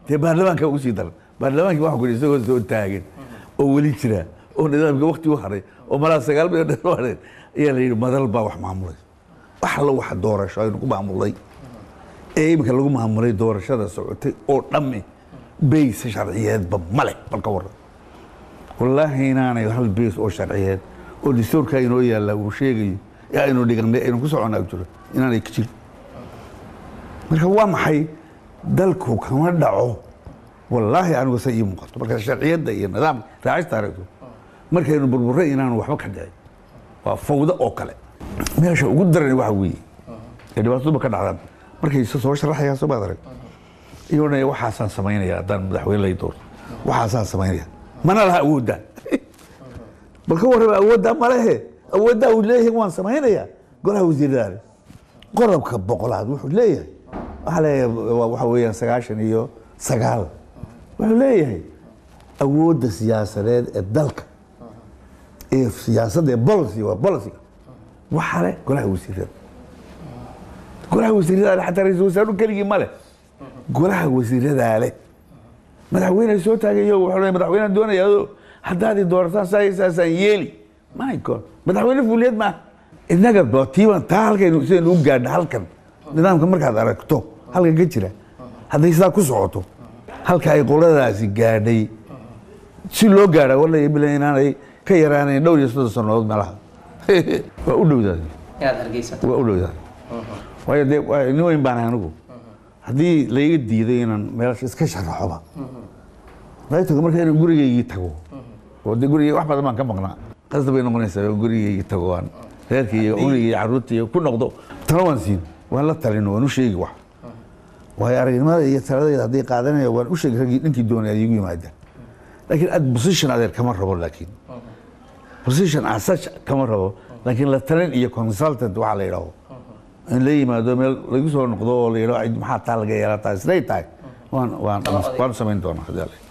dee baarlamaanka ugu sii daran baarlamaankii waxa ku isagoo soo taagan oo weli jira oo nidaamka wakti u haray oo malaa sagaal bilood dheer u hareen ayaa la yidhi madal baa wax maamulay wax alla waxa doorasho aynu ku maamulay ee iminka lagu maamulay doorashada socotay oo dhammi bayse sharciyeedba male bal ka waran wallaahi inaanay hal bays oo sharciyeed oo dastuurka inoo yaalla uu sheegayo ee aynu dhiganay aynu ku soconnaa jiro inaanay ka jirin marka waa maxay dalku kama dhaco wallaahi anigu sa ii muuqato marka sharciyadda iyo nidaamka raacista aragto markaynu burburay inaanu waxba ka dhicin waa fawdo oo kale meesha ugu daran waxa weeye ee dhibaataduba ka dhacdaan markay isa soo sharaxayaan soo baad arag iyoo dhan waxaasaan samaynaya haddaan madaxweyne lay doorto waxaasaan samaynaya mana laha awooddaa bal ka warraba awooddaa malehe awooddaa uu leeyahay waan samaynayaa golaha wasiiradaale qodobka boqolaad wuxuu leeyahay waxaa leeyahay waxa weeyaan sagaashan iyo sagaal wuxuu leeyahay awoodda siyaasadeed ee dalka ee siyaasadda ee policy waa policyga waxaa leh golaha wasiirada golaha wasiirada xataa ra-iisul wasaaru keligii ma leh golaha wasiiradaa leh madaxweyne soo taagayo wuxuu leeyahay madaxweynean doonayaa haddaad i doorataan saa saasaan yeeli my god madaxweyne fuuliyad maaha innaga tiiban taa halkaynu sidaynu u gaadha halkan nidaamka markaad aragto halkan ka jira hadday sidaa ku socoto halka ay qoladaasi gaadhay si loo gaadha walaya bila inaanay ka yaraanayn dhowr iyo soddon sannadood meelaha waa u dhowdaad inaad hargeysato waa u dhowdaad waayo dee waa nin weyn baan ahay anigu haddii layga diiday inaan meelasha iska sharaxoba raytoga marka inaan gurigaygii tago oo de gurigay wax badan baan ka maqnaa qasda bay noqonaysaa oo gurigaygii tago aan reerkii iyo cunigii iyo carruurtii iyo ku noqdo talo waan siin waan la talin waan u sheegi wax waayo aragnimada iyo taladayda haddii qaadanaya waan u sheegi raggii ninkii doonay ad iigu yimaada laakiin ad position adeer kama rabo laakiin position asach kama rabo laakiin la talin iyo consultant waxaa la yidhaaho in la yimaado meel lagu soo noqdo oo la yidhaho maxaa taa laga yeelataa isday tahay waan waan waan samayn doonaa hadii alle